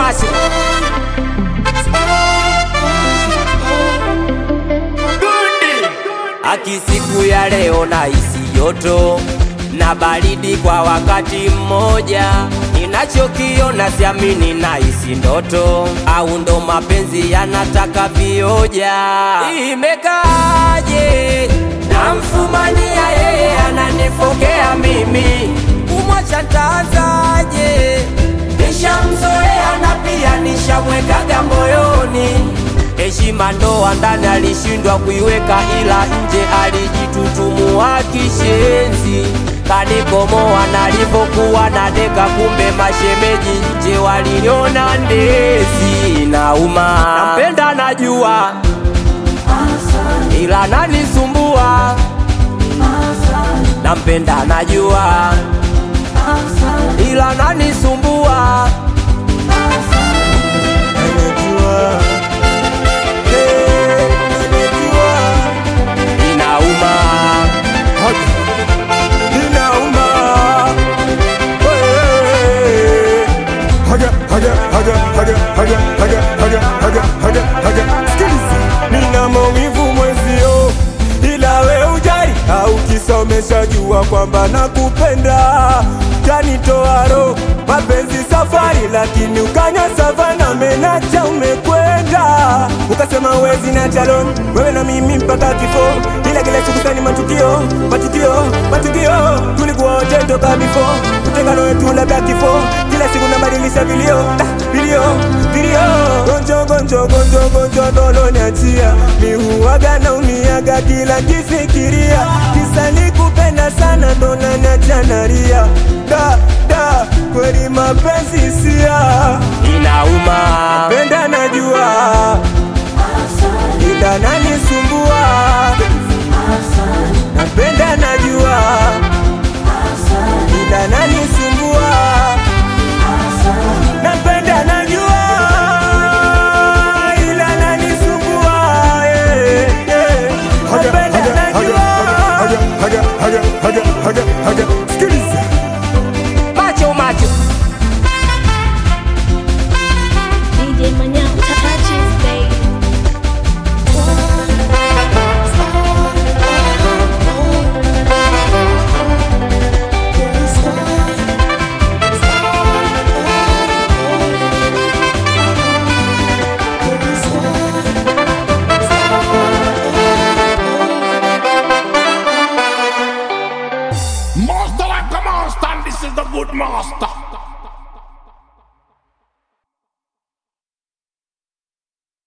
macho Aki siku ya leo na isi joto na baridi kwa wakati mmoja, ninachokiona siamini na isi ndoto, au ndo mapenzi yanataka vioja. Imekaaje namfumania yeye ananifokea mimi, kumwacha ntaanzaje? Nishamzoea na pia nishamwekaga moyoni heshima ndoa ndani alishindwa kuiweka, ila nje alijitutumua kishenzi, kanikomoa nalipokuwa na deka, kumbe mashemeji nje waliniona ndezi. Nauma, nampenda najua, ila nanisumbua. Nampenda najua, ila nanisumbua. Inauma, Inauma. Hey. Haga, haga, haga, haga, haga, haga, haga, haga, haga, haga. Sikiliza. Nina maumivu mwezio, ila we ujari au kisa umeshajua kwamba nakupenda, janitoa roho mapenzi safari, lakini ukanya savana menacha umekwenda, ukasema wezi na chalon wewe na mimi mpaka kifo, ila kila siku sani matukio matukio matukio, tulikuwa wote toka bifo, utengano wetu labda kifo, kila siku nabadilisha vilio ah, vilio vilio, gonjo gonjo gonjo gonjo dolo niachia, mi huwaga na umiaga kila kifikiria, kisa nikupenda sana ndo naniacha nalia, da da kweli mapenzi sia inauma. penda najua ila nanisumbua napenda najua ila nanisumbua napenda najua ila nanisumbua eh, eh. napenda najua sikiliza Macho macho DJ Manyao touches baby. Master like a master, and this is the good master.